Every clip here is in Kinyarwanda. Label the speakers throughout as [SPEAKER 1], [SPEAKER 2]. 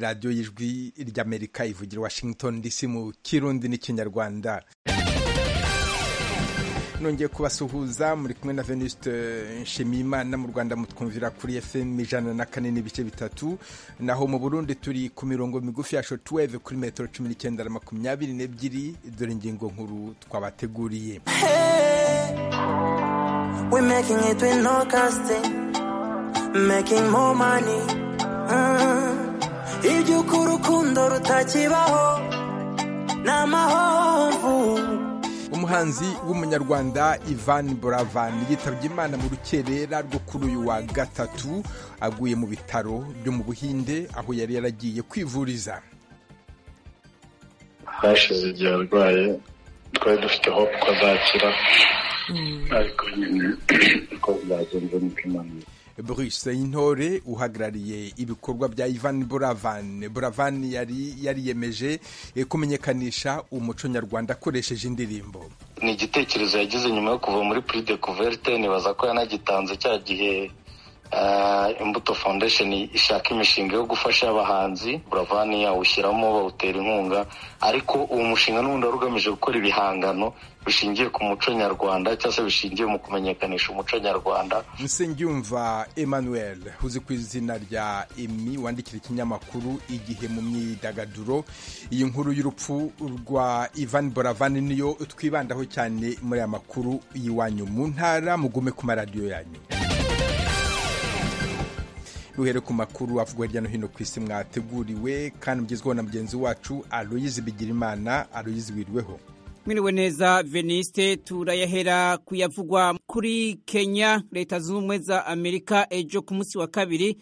[SPEAKER 1] radiyo y'ijwi ry'amerika ivugira washington dc mu kirundi n'ikinyarwanda nongeye kubasuhuza muri kumwe na venuste nshimiyimana mu rwanda mutwumvira kuri fm ijana na kane n'ibice bitatu naho mu burundi turi ku mirongo migufi ya shotweve kuri metero cumi n'icyenda na makumyabiri n'ebyiri dore ingingo nkuru twabateguriye
[SPEAKER 2] making more money iby'uko urukundo rutakibaho ni amahomvu
[SPEAKER 1] umuhanzi w'umunyarwanda ivan buravan yitabye imana mu rukerera rwo kuri uyu wa gatatu aguye mu bitaro byo mu buhinde aho yari yaragiye kwivuriza
[SPEAKER 3] hashize igihe arwaye twari dufite hope ko azakira ariko nyine uko byagenze niko imana
[SPEAKER 1] Bruce intore uhagarariye ibikorwa bya Ivan Buravan Buravan yari yariyemeje kumenyekanisha umuco nyarwanda akoresheje indirimbo
[SPEAKER 3] ni igitekerezo yagize nyuma yo kuva muri Prix de Couverte nibaza ko yanagitanze cya gihe imbuto foundation ishaka imishinga yo gufasha abahanzi Buravan yawushyiramo bawutera inkunga ariko uwo mushinga n'ubundi wari ugamije gukora ibihangano bishingiye ku muco nyarwanda cyangwa se bishingiye mu kumenyekanisha umuco nyarwanda
[SPEAKER 1] Nsengiyumva Emmanuel uzi ku izina rya Emmy wandikira ikinyamakuru igihe mu myidagaduro iyi nkuru y'urupfu rwa Ivan Boravani niyo twibandaho cyane muri aya makuru y'iwanyu mu ntara mugume ku maradiyo yanyu ruhere ku makuru avugwa hirya no hino ku isi mwateguriwe kandi mugezweho na mugenzi wacu Aloyizi Bigirimana Aloyizi wiriweho
[SPEAKER 4] mwiriwe neza veniste turayahera kuyavugwa kuri kenya leta zunze ubumwe za amerika ejo ku munsi wa kabiri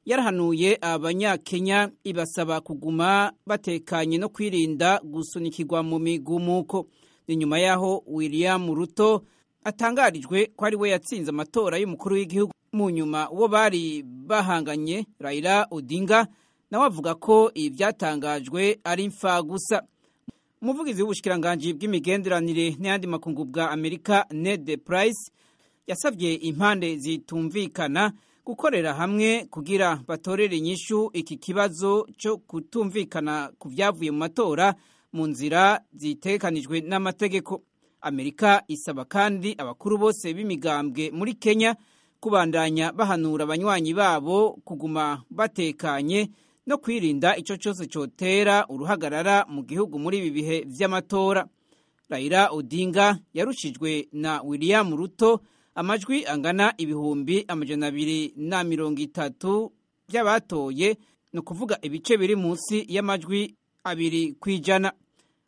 [SPEAKER 4] yarahanuye abanyakenya ibasaba kuguma batekanye no kwirinda gusunikirwa mu migumuko ni nyuma y'aho william ruto atangarijwe ko ari we yatsinze amatora y'umukuru w'igihugu mu nyuma uwo bari bahanganye rayira odinga nawe avuga ko ibi byatangajwe ari imfagusa umuvugizi w'ubushyikiranganji bw'imigenderanire n'ayandi makungu bwa amerika ned price yasabye impande zitumvikana gukorera hamwe kugira batorere inyishu iki kibazo cyo kutumvikana ku byavuye mu matora mu nzira zitekanijwe n'amategeko amerika isaba kandi abakuru bose b'imigambwe muri kenya kubandanya bahanura abanywanyi babo kuguma batekanye no kwirinda icyo cyose cyotera uruhagarara mu gihugu muri ibi bihe by'amatora rayira odinga yarushijwe na william ruto amajwi angana ibihumbi amajana abiri na mirongo itatu by'abatoye ni ukuvuga ibice biri munsi y'amajwi abiri ku ijana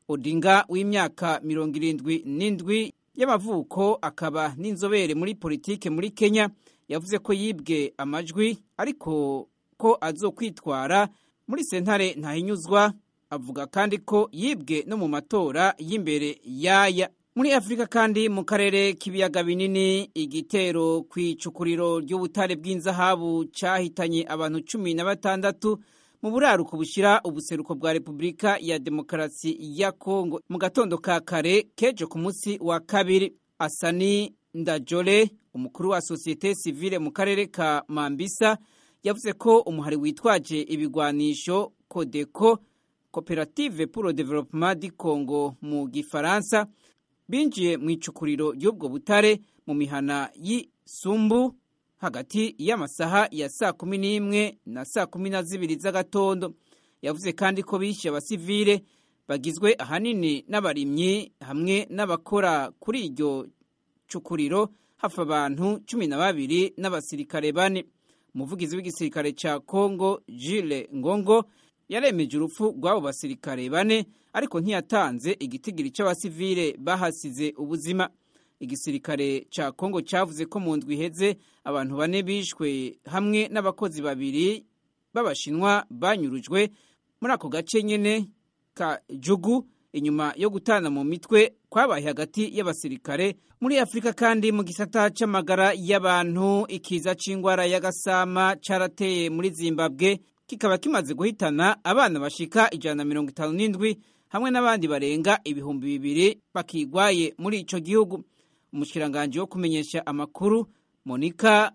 [SPEAKER 4] odinga w'imyaka mirongo irindwi n'indwi y'amavuko akaba n'inzobere muri politike muri kenya yavuze ko yibwe amajwi ariko ko azokwitwara muri sentare ntahinyuzwa avuga kandi ko yibwe no mu matora y'imbere yaya muri afurika kandi mu karere k'ibiyaga binini igitero ku icukuriro ry'ubutare bw'inzahabu cyahitanye abantu cumi na batandatu mu buraruko bushyira ubuseruko bwa repubulika ya demokarasi ya kongo mu gatondo ka kare kejo ku munsi wa kabiri asani ndajole umukuru wa sosiyete sivile mu karere ka mambisa yavuze ko umuhari witwaje ibigwanisho kodeko koperative pour developement du congo mu gifaransa binjiye mu icukuriro ry'ubwo butare mu mihana y'isumbu hagati y'amasaha ya saa kumi n'imwe na saa kumi na zibiri z'agatondo yavuze kandi ko bishe abasivile bagizwe ahanini n'abarimyi hamwe n'abakora kuri iryo cukuriro hafi abantu cumi na babiri n'abasirikare bane umuvugizi w'igisirikare cya kongo jile ngongo yaremeje urupfu rw'abo basirikare bane ariko ntiyatanze igitigiri cy'abasivile bahasize ubuzima igisirikare cya kongo cyavuze ko mu ndwi iheze abantu bane bishwe hamwe n'abakozi babiri b'abashinwa banyurujwe muri ako gace nyine ka jugu inyuma yo gutana mu mitwe kwabaye hagati y'abasirikare muri afurika kandi mu gisata cy'amagara y'abantu ikiza cy'indwara y'agasama cyarateye muri zimbabwe kikaba kimaze guhitana abana bashika ijana na mirongo itanu n'indwi hamwe n'abandi barenga ibihumbi bibiri bakigwaye muri icyo gihugu umushikiranganji wo kumenyesha amakuru monika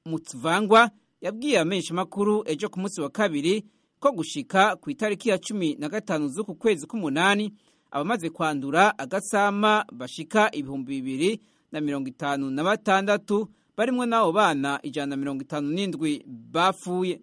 [SPEAKER 4] mutsvangwa yabwiye abamenyeshamakuru ejo ku munsi wa kabiri ko gushika ku itariki ya cumi na gatanu z'uku kwezi k'umunani abamaze kwandura agasama bashika ibihumbi bibiri na mirongo itanu na batandatu barimwo n'abo bana ijana na mirongo itanu n'indwi bapfuye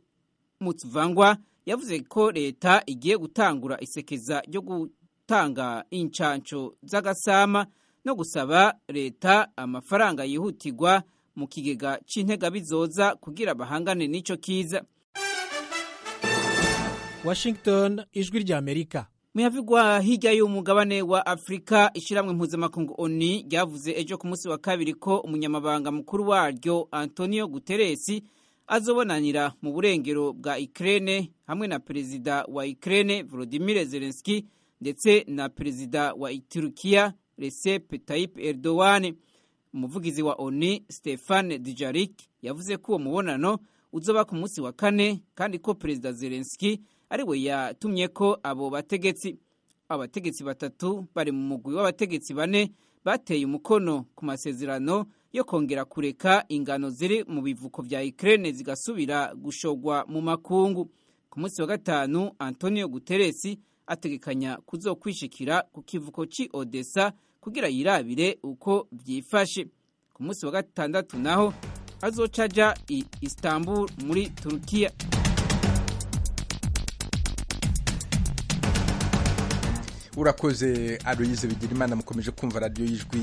[SPEAKER 4] mutsvangwa yavuze ko leta igiye gutangura isekeza ryo gutanga incanco z'agasama no gusaba leta amafaranga yihutirwa mu kigega c'intega bizoza kugira bahangane n'ico kiza
[SPEAKER 5] washington ijwi ry'amerika
[SPEAKER 4] muyavugwa hirya y'umugabane wa afurika ishyirahamwe mpuzamakungu oni ryavuze ejo ku munsi wa kabiri ko umunyamabanga mukuru waryo antonio guteresi azobonanira mu burengero bwa ikirere hamwe na perezida wa ikirere volodimir zelenski ndetse na perezida wa iturukiya recep tayyip erdogan umuvugizi wa oni stefan dijarik yavuze ko uwo mubonano uzoba ku munsi wa kane kandi ko perezida zelenski ariwe yatumye ko abo bategetsi abategetsi batatu bari mu mugwi w'abategetsi bane bateye umukono ku masezerano yo kongera kureka ingano ziri mu bivuko bya Ukraine zigasubira gushogwa mu makungu ku munsi wa gatanu Antonio Guterres ategekanya kuzokwishikira ku kivuko ci Odessa kugira yirabire uko byifashe ku munsi wa gatandatu naho azocaja i Istanbul muri Turkiya
[SPEAKER 1] urakoze aroyize bigira mukomeje kumva radiyo y'ijwi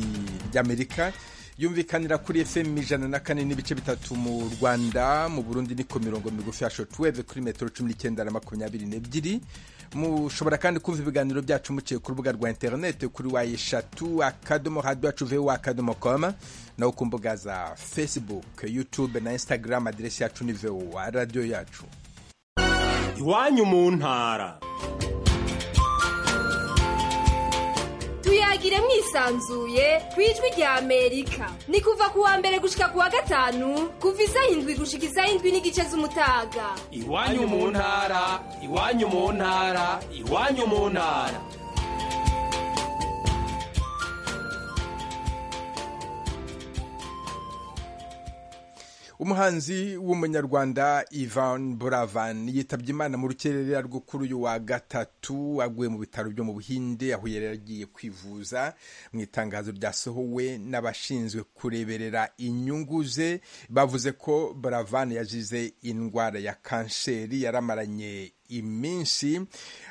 [SPEAKER 1] ry'amerika yumvikanira kuri fm ijana na kane n'ibice bitatu mu rwanda mu burundi niko mirongo migufi ya shortwave kuri metero cumi n'icyenda na makumyabiri n'ebyiri mushobora kandi kumva ibiganiro byacu muciye ku rubuga rwa interineti kuri wa eshatu akadomo hadu yacu vuba akadomo koma naho ku mbuga za facebook youtube na instagram aderesi yacu ni vuba radiyo yacu
[SPEAKER 6] iwanyu mu ntara
[SPEAKER 7] tuyagire mwisanzuye ku ijwi rya amerika ni kuva ku wa mbere gushika ku wa gatanu kuva izayindwi gushika izayindwi n'igice z'umutaga
[SPEAKER 6] iwanyu mu ntara iwanyu mu ntara iwanyu mu ntara
[SPEAKER 1] umuhanzi w'umunyarwanda ivan buravan yitabye imana mu rukerera rwo kuri uyu wa gatatu aguye mu bitaro byo mu buhinde aho yari yagiye kwivuza mu itangazo ryasohowe n'abashinzwe kureberera inyungu ze bavuze ko buravan yazize indwara ya kanseri yaramaranye iminsi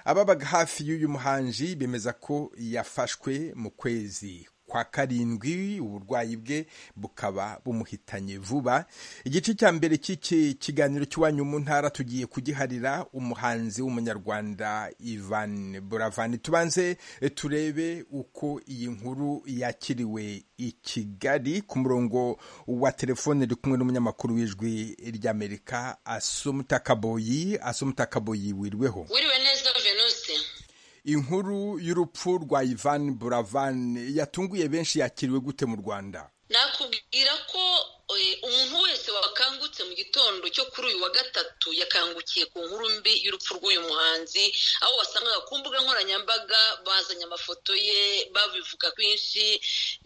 [SPEAKER 1] ababaga hafi y'uyu muhanzi bemeza ko yafashwe mu kwezi kwa karindwi uburwayi bwe bukaba bumuhitanye vuba igice cya mbere cy'iki kiganiro cy'iwanyu mu ntara tugiye kugiharira umuhanzi w'umunyarwanda ivan buravani tubanze turebe uko iyi nkuru yakiriwe i kigali ku murongo wa telefone uri kumwe n'umunyamakuru w'ijwi ry'amerika asumutakaboyi asumutakaboyi wirweho
[SPEAKER 8] wiriwe neza venuste
[SPEAKER 1] inkuru y'urupfu rwa ivan buravan yatunguye benshi yakiriwe gute mu rwanda
[SPEAKER 8] nakubwira ko umuntu wese wakangutse mu gitondo cyo kuri uyu wa gatatu yakangukiye ku nkuru mbi y'urupfu rw'uyu muhanzi aho wasangaga ku mbuga nkoranyambaga bazanye amafoto ye babivuga kwinshi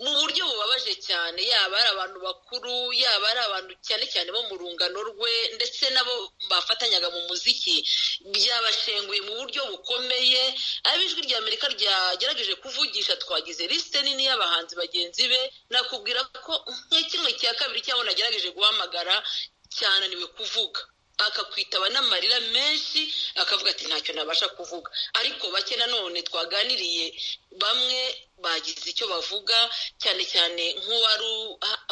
[SPEAKER 8] mu buryo bubabaje cyane yaba ari abantu bakuru yaba ari abantu cyane cyane bo mu rungano rwe ndetse n'abo bafatanyaga mu muziki byabashenguye mu buryo bukomeye ab'ijwi rya amerika ryagerageje kuvugisha twagize lisite nini y'abahanzi bagenzi be nakubwira ko kimwe cya kabiri cyabona agerageje guhamagara cyananiwe kuvuga akakwitaba n'amarira menshi akavuga ati ntacyo nabasha kuvuga ariko bake nanone twaganiriye bamwe bagize icyo bavuga cyane cyane nk'uwari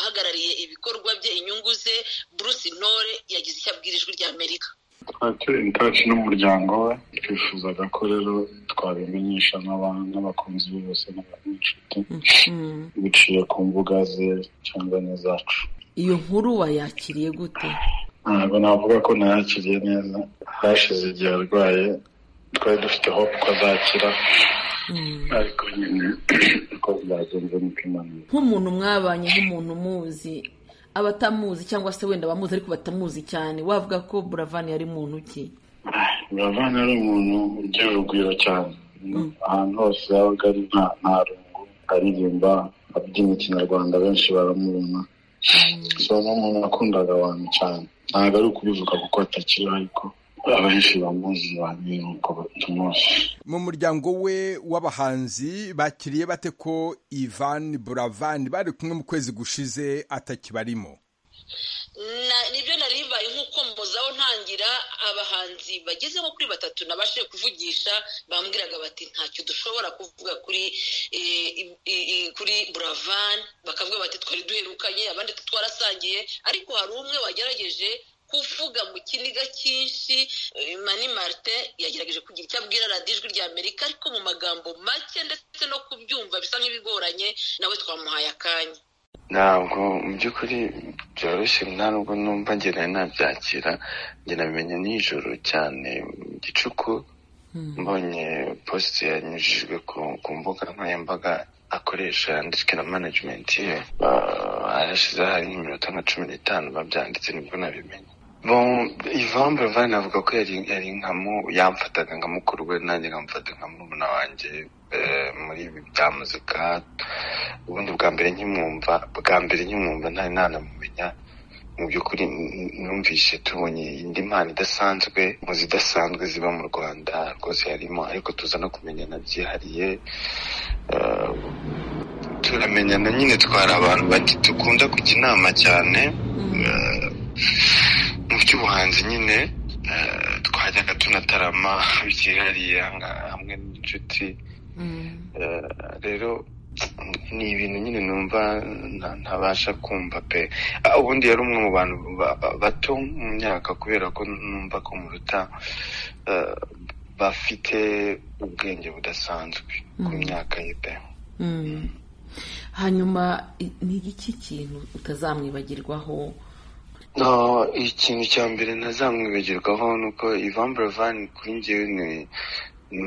[SPEAKER 8] uhagarariye ibikorwa bye inyungu ze bruce intore yagize icyo abwira ijwi rya amerika
[SPEAKER 9] twateye intaci n'umuryango we twifuzaga ko rero twabimenyesha n'abakunzi be bose n'inshuti biciye ku mbuga ze cyangwa n'izacu
[SPEAKER 10] iyo nkuru wayakiriye gute
[SPEAKER 9] ntabwo navuga ko nayakiriye neza hashize igihe arwaye twari dufite hope ko azakira ariko nyine uko byagenze ni kwimana
[SPEAKER 10] nk'umuntu mwabanye nk'umuntu umuzi abatamuzi cyangwa se wenda abamuzi ariko batamuzi cyane wavuga ko buravani yari muntu ki
[SPEAKER 9] buravani yari umuntu ugira urugwiro cyane ahantu hose yabaga ari nta rungu aririmba abyina ikinyarwanda benshi baramubona so ni umuntu wakundaga abantu cyane ntabwo ari ukubivuga kuko atakiriho ariko abenshi bamuzi babi nuko tumuzi
[SPEAKER 1] mu muryango we w'abahanzi bakiriye bate ko ivan buravani bari kumwe mu kwezi gushize atakibarimo
[SPEAKER 8] nibyo nari bibaye nk'uko mbuzaho ntangira abahanzi bageze nko kuri batatu nabashije kuvugisha bambwiraga bati ntacyo dushobora kuvuga kuri kuri buravani bakavuga bati twari duherukanye abandi twarasangiye ariko hari umwe wagerageje kuvuga mu kiniga cyinshi mani marite yagerageje kugira icyo abwira radiyo ijwi rya amerika ariko mu magambo make ndetse no kubyumva bisa nk'ibigoranye nawe twamuhaye akanya
[SPEAKER 9] ntabwo mu by'ukuri byoroshye nta nubwo numva ngenda nabyakira ngenda bimenya nijoro cyane gicuku mbonye posite yanyujijwe ku mbuga nkoranyambaga akoresha yanditswe na manajimenti ye harashizeho hari nk'iminota nka cumi n'itanu babyanditse nibwo nabimenye Ivan Bravani avuga ko yari nkamo yamfataga nka mukuru we nanjye nkamufata nka murumuna wanjye muri ibi bya muzika ubundi bwa mbere nkimwumva bwa mbere nkimwumva ntari nanamumenya mu by'ukuri numvise tubonye indi mpano idasanzwe mu zidasanzwe ziba mu rwanda rwose yarimo ariko tuza no kumenyana byihariye turamenyana nyine twari abantu dukunda kujya inama cyane mu by'ubuhanzi nyine twajyaga tunatarama byihariye hamwe n'inshuti rero ni ibintu nyine numva ntabasha kumva pe ubundi yari umwe mu bantu bato mu myaka kubera ko numva ko muruta bafite ubwenge budasanzwe ku myaka ye pe
[SPEAKER 10] hanyuma ni iki kintu utazamwibagirwaho
[SPEAKER 9] ikintu cya mbere ntazamwibagirwaho ni uko ivan buravani kuri ngewe ni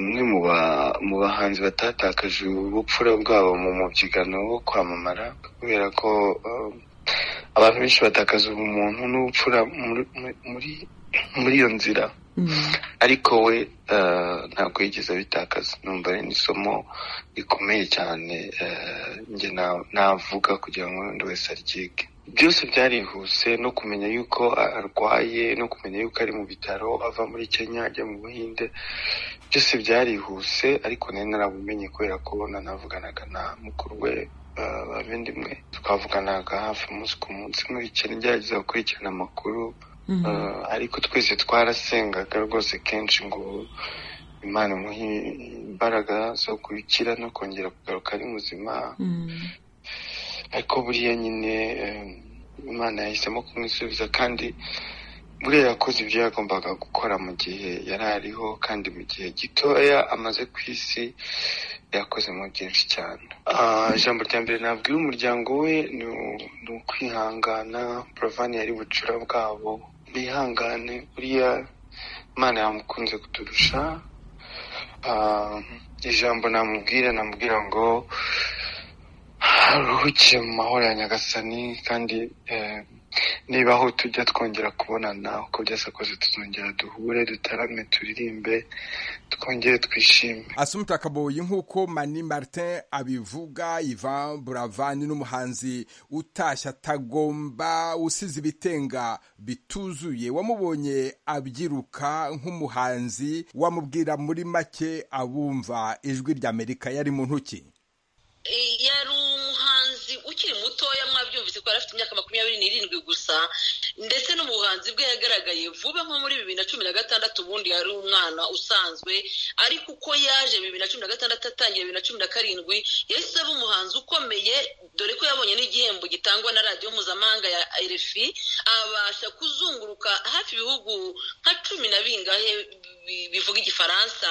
[SPEAKER 9] umwe mu bahanzi batatakaje ubupfura bwabo mu mubyigano wo kwamamara kubera ko abantu benshi batakaza ubumuntu n'ubupfura muri iyo nzira ariko we ntabwo yigeze abitakaza numva ari n'isomo rikomeye cyane njye navuga kugira ngo undi wese aryige byose byarihuse no kumenya yuko arwaye no kumenya yuko ari mu bitaro ava muri kenya ajya mu buhinde byose byarihuse ariko nari narabumenye kubera ko nanavuganaga na mukuru we bavindimwe twavuganaga hafi umunsi ku munsi nkurikira ngerageza gukurikirana amakuru ariko twese twarasengaga rwose kenshi ngo imana imuhe imbaraga zo gukira no kongera kugaruka ari muzima ariko buriya nyine imana yahisemo kumwisubiza kandi buriya yakoze ibyo yagombaga gukora mu gihe yari ariho kandi mu gihe gitoya amaze ku isi yakozemo byinshi cyane ijambo rya mbere nabwira umuryango we ni ukwihangana buravani yari bucura bwabo bihangane buriya imana yamukunze kuturusha ijambo namubwira namubwira ngo ruhukiye mu mahoro ya nyagasani kandi niba aho tujya twongera kubonana uko byose kose tuzongera duhure dutarame turirimbe twongere twishime
[SPEAKER 1] asumta kaboyi nk'uko mani martin abivuga ivan buravani n'umuhanzi utashye atagomba usize ibitenga bituzuye wamubonye abyiruka nk'umuhanzi wamubwira muri make abumva ijwi ry'amerika yari mu ntoki
[SPEAKER 8] yari umuhanzi ukiri mutoya mwabyumvise ko yari afite imyaka makumyabiri n'irindwi gusa ndetse n'ubuhanzi bwe yagaragaye vuba nko muri bibiri na cumi na gatandatu ubundi yari umwana usanzwe ariko uko yaje bibiri na cumi na gatandatu atangira bibiri na cumi na karindwi yahise aba umuhanzi ukomeye dore ko yabonye n'igihembo gitangwa na radiyo mpuzamahanga ya rfi abasha kuzunguruka hafi ibihugu nka cumi na bingahe bivuga igifaransa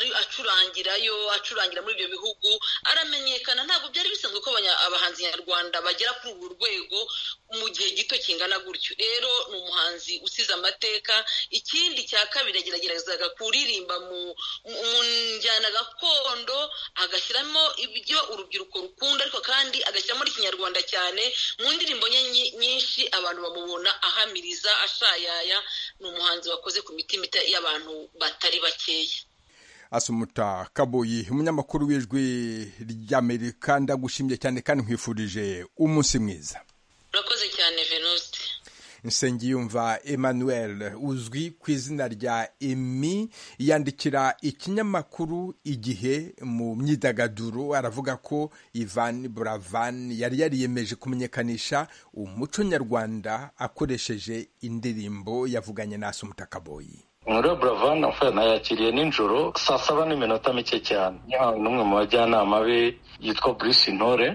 [SPEAKER 8] acurangirayo acurangira muri ibyo bihugu aramenyekana ntabwo byari bisanzwe ko abahanzi nyarwanda bagera kuri ubu rwego mu gihe gito kingana gutyo rero ni umuhanzi usize amateka ikindi cya kabiri yageragerezaga kuririmba mu njyana gakondo agashyiramo ibyo urubyiruko rukunda ariko kandi agashyiramo n'ikinyarwanda cyane mu ndirimbo nye nyinshi abantu bamubona ahamiriza ashayaya ni umuhanzi wakoze ku mitima y'abantu abantu batari bakeya
[SPEAKER 1] asumuta kaboyi umunyamakuru w'ijwi ry'amerika ndagushimye cyane kandi nkwifurije umunsi mwiza
[SPEAKER 8] urakoze cyane venuste
[SPEAKER 1] nsengiyumva emmanuel uzwi ku izina rya emi yandikira ikinyamakuru igihe mu myidagaduro aravuga ko ivan buravan yari yariyemeje kumenyekanisha umuco nyarwanda akoresheje indirimbo yavuganye na umutakaboyi
[SPEAKER 3] muri buravan nayakiriye nijoro saa saba n'iminota mike cyane yahawe n'umwe mu bajyanama be yitwa Bruce intore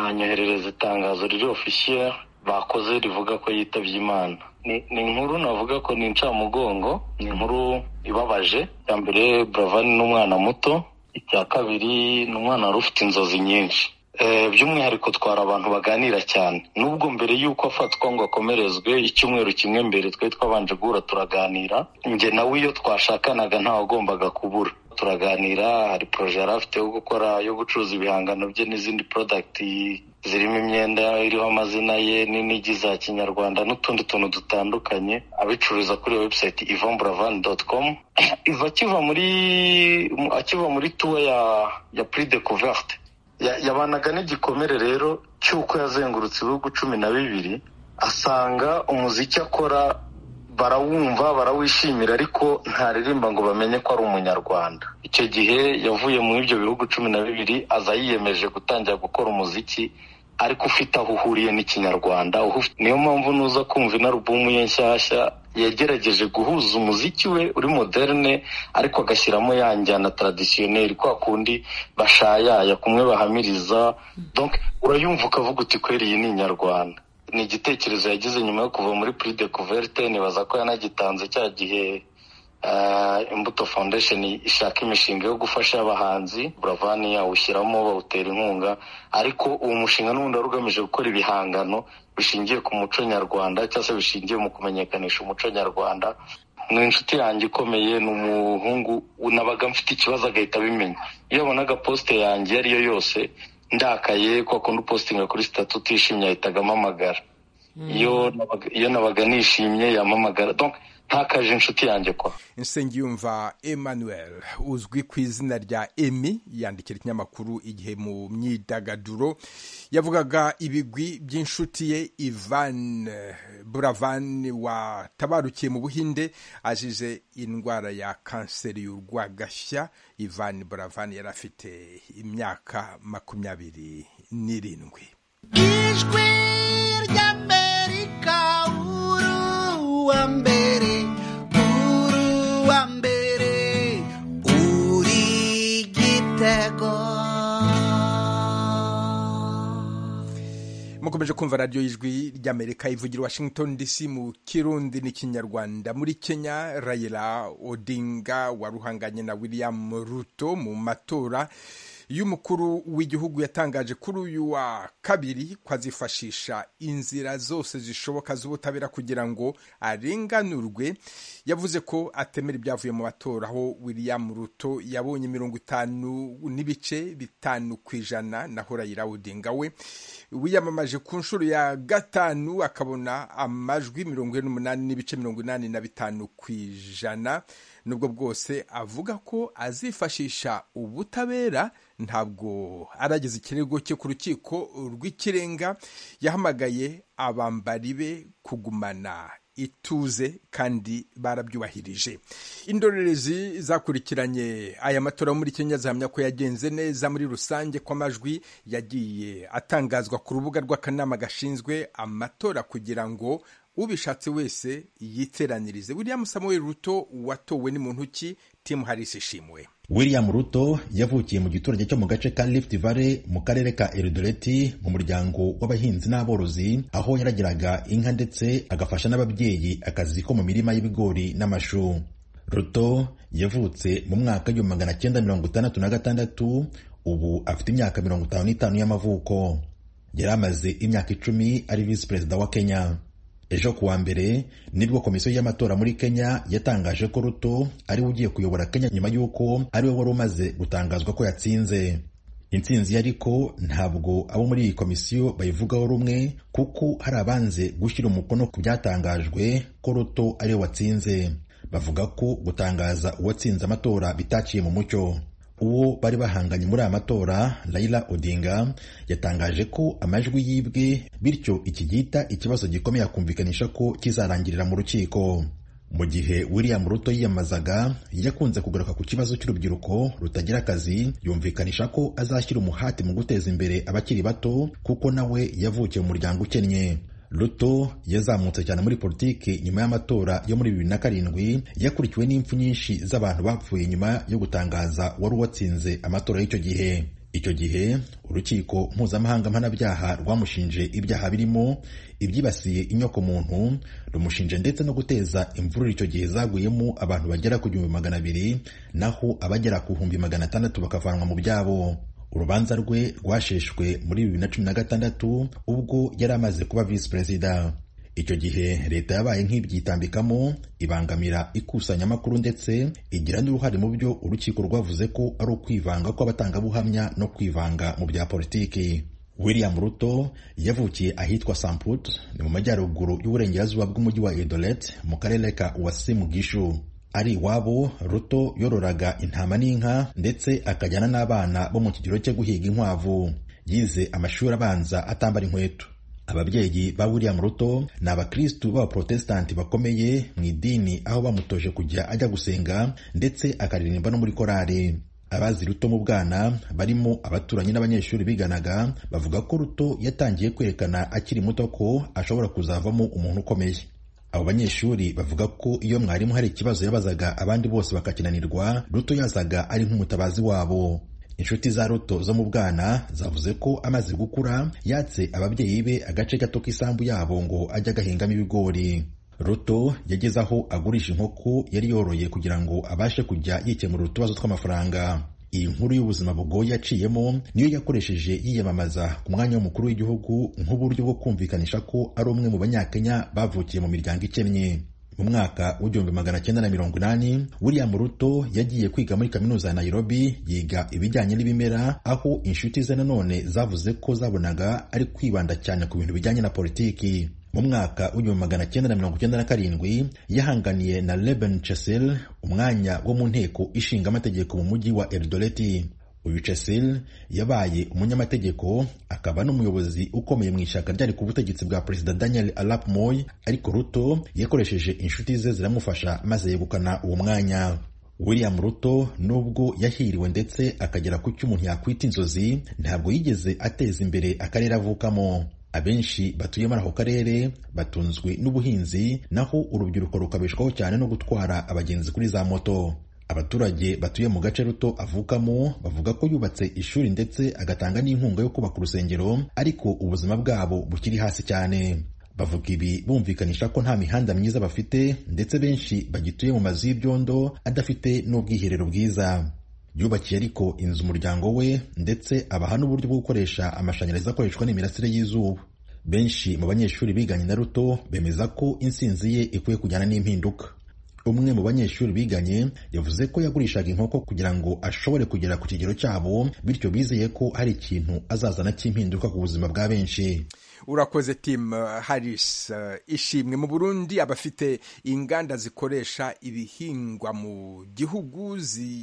[SPEAKER 3] anyoherereza itangazo riri ofisiye bakoze rivuga ko yitabye imana ni inkuru navuga ko ni incamugongo ni inkuru ibabaje icya mbere buravan ni umwana muto icya kabiri ni umwana wari ufite inzozi nyinshi by'umwihariko twari abantu baganira cyane nubwo mbere y'uko afatwa ngo akomerezwe icyumweru kimwe mbere twari twabanje guhura turaganira njye nawe iyo twashakanaga ntawagombaga kubura turaganira hari poroje yari afite yo gukora yo gucuruza ibihangano bye n'izindi porodagiti zirimo imyenda iriho amazina ye n'inigi za kinyarwanda n'utundi tuntu dutandukanye abicururiza kuri webusayiti ivomburavani doti komu iva akiva muri akiva muri tuwa ya ya puri de kuverte yabanaga n'igikomere rero cy'uko yazengurutse ibihugu cumi na bibiri asanga umuziki akora barawumva barawishimira ariko ntaririmba ngo bamenye ko ari umunyarwanda icyo gihe yavuye mu ibyo bihugu cumi na bibiri aza yiyemeje gutangira gukora umuziki ariko ufite aho uhuriye n'ikinyarwanda niyo mpamvu nuza kumva inarubumu ye nshyashya yagerageje guhuza umuziki we uri moderne ariko agashyiramo ya njyana taradisiyoneri kwa kundi bashayaya kumwe bahamiriza urayumva ukavuga uti kweri iyi ni inyarwanda ni igitekerezo yagize nyuma yo kuva muri puri de kuverte nibaza ko yanagitanze cya gihe imbuto foundation ishaka imishinga yo gufasha abahanzi buravani yawushyiramo bawutera inkunga ariko uwo mushinga n'ubundi wari ugamije gukora ibihangano bishingiye ku muco nyarwanda cyangwa se bishingiye mu kumenyekanisha umuco nyarwanda ni inshuti yanjye ikomeye ni umuhungu nabaga mfite ikibazo agahita abimenya iyo abonaga posite yanjye iyo ari yo yose ndakaye ko akunda upositinga kuri sitati utishimye ahitaga amamagara iyo nabaga nishimye yamamagara ntakaje inshuti yanjye kwa
[SPEAKER 1] nsengiyumva emmanuel uzwi ku izina rya emi yandikira ikinyamakuru igihe mu myidagaduro yavugaga ibigwi by'inshuti ye ivan buravan watabarukiye mu buhinde azize indwara ya kanseri y'urwagashya ivan buravan yari afite imyaka makumyabiri n'irindwi
[SPEAKER 11] ijwi ry'amerika uruwa mbere uruwa mbere uri igitego
[SPEAKER 1] mukomeje kumva radiyo y'ijwi ry'amerika ivugira washington dc mu kirundi n'ikinyarwanda muri kenya rayira odinga waruhanganye na william ruto mu matora y'umukuru w'igihugu yatangaje kuri uyu wa kabiri ko azifashisha inzira zose zishoboka z'ubutabera kugira ngo arenganurwe yavuze ko atemera ibyavuye mu matora aho william ruto yabonye mirongo itanu n'ibice bitanu ku ijana naho rayira odinga we wiyamamaje ku nshuro ya gatanu akabona amajwi mirongo ine n'umunani n'ibice mirongo inani na bitanu ku ijana nubwo bwose avuga ko azifashisha ubutabera ntabwo arageze ikirego cye ku rukiko rw'ikirenga yahamagaye abambari be kugumana ituze kandi barabyubahirije indorerezi zakurikiranye aya matora muri kenya zihamya ko yagenze neza muri rusange ko amajwi yagiye atangazwa ku rubuga rw'akanama gashinzwe amatora kugira ngo ubishatse wese yiteranirize william samuel ruto watowe ni muntu ki timu harisi ishimwe
[SPEAKER 12] william ruto yavukiye mu giturage cyo mu gace ka lift valley mu karere ka eridoreti mu muryango w'abahinzi n'aborozi aho yaragiraga inka ndetse agafasha n'ababyeyi akazi ko mu mirima y'ibigori n'amashu ruto yavutse mu mwaka w'igihumbi magana cyenda mirongo itandatu na gatandatu ubu afite imyaka mirongo itanu n'itanu y'amavuko yari amaze imyaka icumi ari visi perezida wa kenya ejo kuwa mbere nibwo komisiyo y'amatora muri kenya yatangaje ko ruto ariwe ugiye kuyobora kenya nyuma y'uko ariwe wari umaze gutangazwa ko yatsinze intsinzi ariko ntabwo abo muri iyi komisiyo bayivugaho rumwe kuko hari abanze gushyira umukono ku byatangajwe ko ruto ariwe watsinze bavuga ko gutangaza uwatsinze amatora bitaciye mu mucyo uwo bari bahanganye muri aya matora Raila Odinga yatangaje ko amajwi yibwe bityo iki gihita ikibazo gikomeye akumvikanisha ko kizarangirira mu rukiko mu gihe William Ruto yiyamazaga yakunze kugaruka ku kibazo cy'urubyiruko rutagira akazi yumvikanisha ko azashyira umuhati mu guteza imbere abakiri bato kuko nawe yavukiye mu muryango ukennye Ruto yazamutse cyane muri politiki nyuma y'amatora yo muri bibiri na karindwi yakurikiwe n'impfu nyinshi z'abantu bapfuye nyuma yo gutangaza wari uwatsinze amatora y'icyo gihe icyo gihe urukiko mpuzamahanga mpanabyaha rwamushinje ibyaha birimo ibyibasiye inyokomuntu rumushinje ndetse no guteza imvururu icyo gihe zaguyemo abantu bagera ku gihumbi magana abiri naho abagera ku bihumbi magana atandatu bakavanwa mu byabo urubanza rwe rwasheshwe muri bibiri na cumi na gatandatu ubwo yari amaze kuba visi perezida icyo gihe leta yabaye nk'ibyitambikamo ibangamira ikusanyamakuru ndetse igira n'uruhare mu byo urukiko rwavuze ko ari ukwivanga kw'abatangabuhamya no kwivanga mu bya politiki william ruto yavukiye ahitwa samput ni mu majyaruguru y'uburengerazuba bw'umujyi wa edolet mu karere ka wasimu gishu ari iwabo ruto yororaga intama n'inka ndetse akajyana n'abana bo mu kigero cyo guhiga inkwavu yize amashuri abanza atambara inkweto ababyeyi ba william ruto ni abakristu b'abaprotestanti bakomeye mu idini aho bamutoje kujya ajya gusenga ndetse akaririmba no muri korari abazi ruto mu bwana barimo abaturanyi n'abanyeshuri biganaga bavuga ko ruto yatangiye kwerekana akiri muto ko ashobora kuzavamo umuntu ukomeye abo banyeshuri bavuga ko iyo mwarimu hari ikibazo yabazaga abandi bose bakakinanirwa ruto yazaga ari nk'umutabazi wabo inshuti za ruto zo mu bwana zavuze ko amaze gukura yatse ababyeyi be agace gato k'isambu yabo ngo ajye agahingamo ibigori ruto yageze aho agurisha inkoko yari yoroye kugira ngo abashe kujya yikemura utubazo tw'amafaranga iyi nkuru y'ubuzima bugoye yaciyemo niyo yakoresheje yiyamamaza ku mwanya w'umukuru w'igihugu nk'uburyo bwo kumvikanisha ko ari umwe mu banyakenya bavukiye mu miryango ikennye mu mwaka w'igihumbi magana cyenda na mirongo inani william ruto yagiye kwiga muri kaminuza ya nairobi yiga ibijyanye n'ibimera aho inshuti ze nanone zavuze ko zabonaga ari kwibanda cyane ku bintu bijyanye na politiki mu mwaka w'igihumbi magana cyenda na mirongo icyenda na karindwi yahanganiye na Reuben Chessel umwanya wo mu nteko ishinga amategeko mu mujyi wa Eldoreti uyu Chessel yabaye umunyamategeko akaba n'umuyobozi ukomeye mu ishyaka ryari ku butegetsi bwa perezida Daniel Arap Moi ariko Ruto yakoresheje inshuti ze ziramufasha maze yegukana uwo mwanya William Ruto nubwo yahiriwe ndetse akagera ku cyo umuntu yakwita inzozi ntabwo yigeze ateza imbere akarere avukamo abenshi batuye muri ako karere batunzwe n'ubuhinzi naho urubyiruko rukabeshwaho cyane no gutwara abagenzi kuri za moto abaturage batuye mu gace ruto avukamo bavuga ko yubatse ishuri ndetse agatanga n'inkunga yo kubaka urusengero ariko ubuzima bwabo bukiri hasi cyane bavuga ibi bumvikanisha ko nta mihanda myiza bafite ndetse benshi bagituye mu mazu y'ibyondo adafite n'ubwiherero bwiza yubakiye ariko inzu umuryango we ndetse abaha n'uburyo bwo gukoresha amashanyarazi akoreshwa n'imirasire y'izuba benshi mu banyeshuri biganye na ruto bemeza ko insinzi ye ikwiye kujyana n'impinduka umwe mu banyeshuri biganye yavuze ko yagurishaga inkoko kugira ngo ashobore kugera ku kigero cyabo bityo bizeye ko hari ikintu azazana cy'impinduka ku buzima bwa benshi
[SPEAKER 1] urakoze timu harisi ishimwe mu burundi abafite inganda zikoresha ibihingwa mu gihugu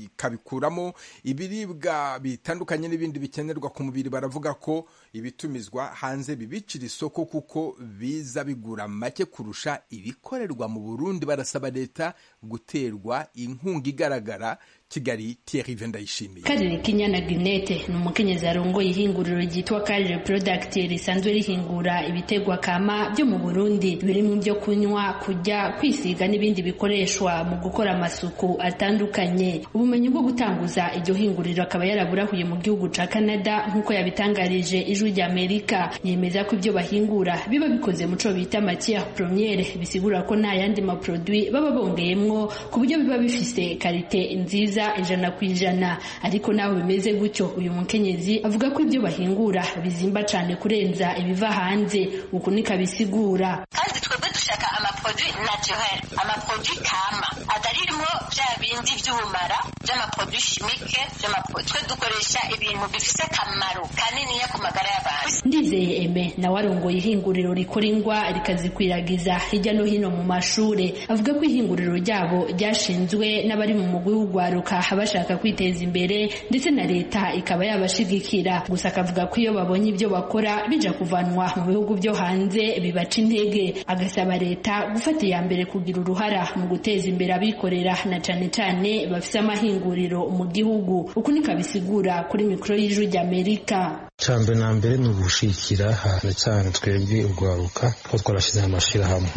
[SPEAKER 1] zikabikuramo ibiribwa bitandukanye n'ibindi bikenerwa ku mubiri baravuga ko ibitumizwa hanze bibicira isoko kuko biza bigura make kurusha ibikorerwa mu burundi barasaba leta guterwa inkunga igaragara kigali Thierry vendayishimiye
[SPEAKER 13] karere k'inyana ginete ni umukenyezi arongoye ihinguriro ryitwa karere porodakiti risanzwe rihingura ibitegwa kama byo mu burundi birimo ibyo kunywa kurya kwisiga n'ibindi bikoreshwa mu gukora amasuku atandukanye ubumenyi bwo gutanguza iryo hinguriro akaba yaraburahuye mu gihugu ca canada nk'uko yabitangarije ijwi rya amerika yemeza ko ibyo bahingura biba bikoze mu co bita matiere premiere bisigura ko nta yandi maprodui baba bongeyemwo ku buryo biba bifise karite nziza nziza ijana ku ijana ariko nawe bimeze gutyo uyu mukenyezi avuga ko ibyo bahingura bizimba cyane kurenza ibiva hanze uku niko bisigura
[SPEAKER 14] kandi twebwe dushaka amaproduwi naturel amaproduwi kama atarimo bya bindi by'ubumara by'amaporoduwi shimike by'amaporoduwi twe dukoresha ibintu bifite akamaro kaniniya ku magara y'abantu
[SPEAKER 13] ndizeye eme nawe arongoye ihinguriro rikora ingwa rikazikwiragiza hirya no hino mu mashuri avuga ko ihinguriro ryabo ryashinzwe n'abari mu mugwi w'ugwaruka bashaka kwiteza imbere ndetse na leta ikaba yabashigikira gusa akavuga ko iyo babonye ibyo bakora bija kuvanwa mu bihugu byo hanze bibaca intege agasaba leta gufata iya mbere kugira uruhara mu guteza imbere abikorera na cane cane bafise amahinguriro mu gihugu uku niko abisigura kuri mikoro y'ijwi ry'amerika
[SPEAKER 15] cyambere na mbere ni ugushikira cyane cyane twebwe urwaruka ko twarashyize amashyirahamwe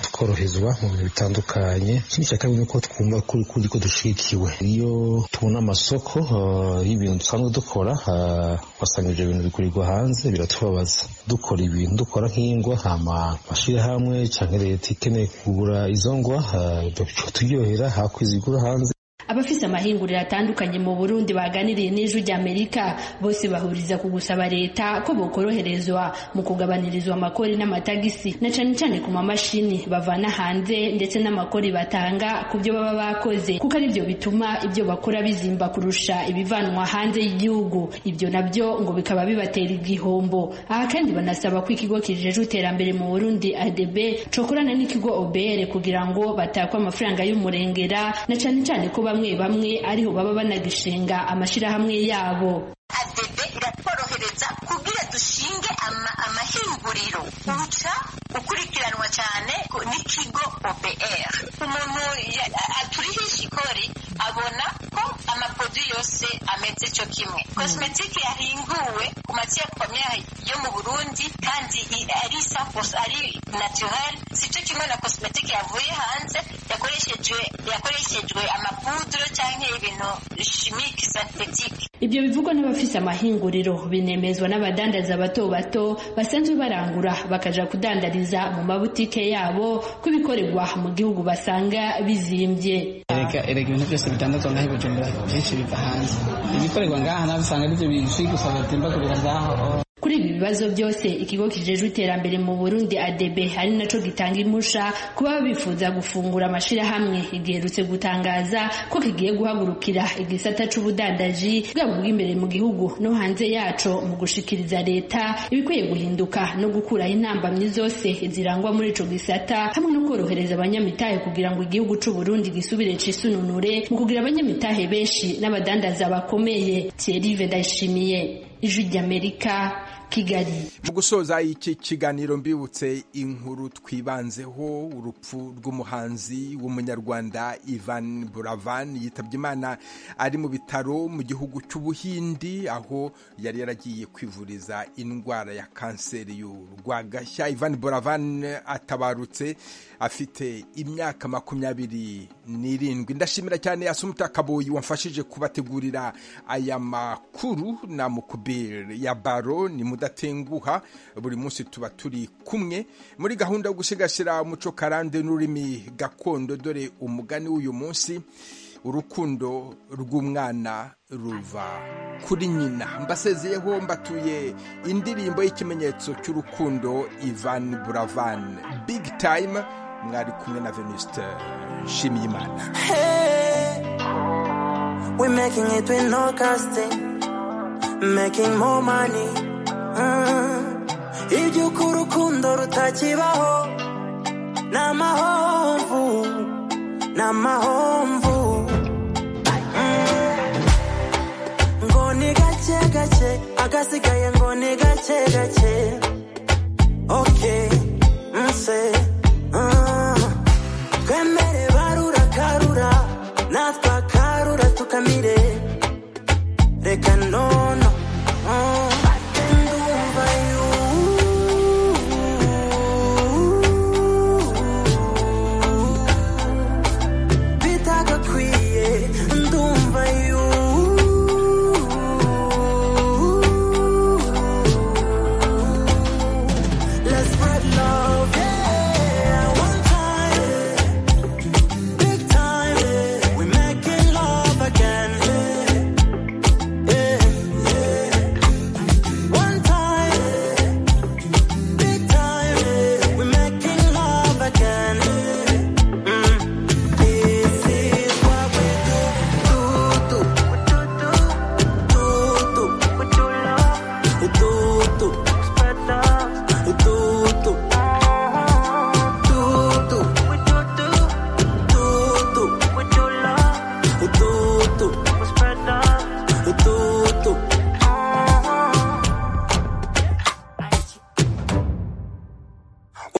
[SPEAKER 15] tukoroherezwa mu bintu bitandukanye ikindi cya kabiri ni uko twumva kuri kuri ko dushikiwe iyo tubona amasoko y'ibintu dusanzwe dukora wasanga ibyo bintu bikurirwa hanze biratubabaza dukora ibintu dukora nk'ingwa amashyirahamwe cyangwa leta ikeneye kugura izo ngwa turyohera hakwizigura hanze
[SPEAKER 13] abafise amahinguriro atandukanye mu burundi baganiriye n'ijwi ry'amerika bose bahuriza ku gusaba leta ko bokoroherezwa mu kugabanyirizwa amakori n'amatagisi na cane cane ku mamashini bavana hanze ndetse n'amakori batanga ku byo baba bakoze kuko ari byo bituma ibyo bakora bizimba kurusha ibivanwa hanze y'igihugu ibyo nabyo ngo bikaba bibatera igihombo aha kandi banasaba ko ikigo kijejwe iterambere mu burundi adb cokorana n'ikigo obr kugira ngo batakwe amafaranga y'umurengera na cane cane ko bamwe bamwe ariho baba banagishinga amashirahamwe yabo
[SPEAKER 14] adebe iratworohereza kubwira dushinge amahinguriro uca ukurikiranwa cyane n'ikigo OBR umuntu aturiha ishikori abona ko amaporoduwi yose ameze cyo kimwe kosimetike yahinguwe ku matiya pamere yo mu burundi kandi ari safosi ari naturel si cyo kimwe na kosimetike yavuye hanze yakoreshejwe yakoreshejwe amapuduro cyangwa ibintu shimike sintetike
[SPEAKER 13] ibyo bivugwa n'abafise amahinguriro binemezwa n'abadandaza bato bato basanzwe barangura bakaja kudandariza mu mabutike yabo ko ibikorerwa mu gihugu basanga bizimbye
[SPEAKER 16] erega ibintu byose bitandatu ngaho bujumbura byinshi biva hanze ibikorerwa ngaha nawe usanga aribyo bizwi gusa batemba kubira ngaho
[SPEAKER 13] kuri ibi bibazo byose ikigo kijejwe iterambere mu burundi adb ari naco gitanga imusha kuba bifuza gufungura amashirahamwe igiherutse gutangaza ko kigiye guhagurukira igisata c'ubudandaji bwaba ubw'imbere mu gihugu no hanze yaco mu gushikiriza leta ibikwiye guhinduka no gukuraho intambamyi zose zirangwa muri ico gisata hamwe no korohereza abanyamitahe kugira ngo igihugu c'uburundi gisubire cisununure mu kugira abanyamitahe benshi n'abadandaza bakomeye thierry vedashimiye ijwi ry'amerika kigali
[SPEAKER 1] mu gusoza iki kiganiro mbibutse inkuru twibanzeho urupfu rw'umuhanzi w'umunyarwanda ivan buravan yitabye imana ari mu bitaro mu gihugu cy'ubuhindi aho yari yaragiye kwivuriza indwara ya kanseri y'urwagashya ivan buravan atabarutse afite imyaka makumyabiri n'irindwi ndashimira cyane asumuta kaboyi wamfashije kubategurira aya makuru na mukubiri ya baro ni mudatenguha buri munsi tuba turi kumwe muri gahunda yo gusigasira umuco karande n'ururimi gakondo dore umugani w'uyu munsi urukundo rw'umwana ruva kuri nyina mbasezeyeho mbatuye indirimbo y'ikimenyetso cy'urukundo ivan buravan big time mwari kumwe na venuste nshimiyimana
[SPEAKER 2] We're making it with no casting, making more money. iby'uko urukundo rutakibaho ni amahomvu ni amahomvu ngo ni gake gake agasigaye ngo ni gake gake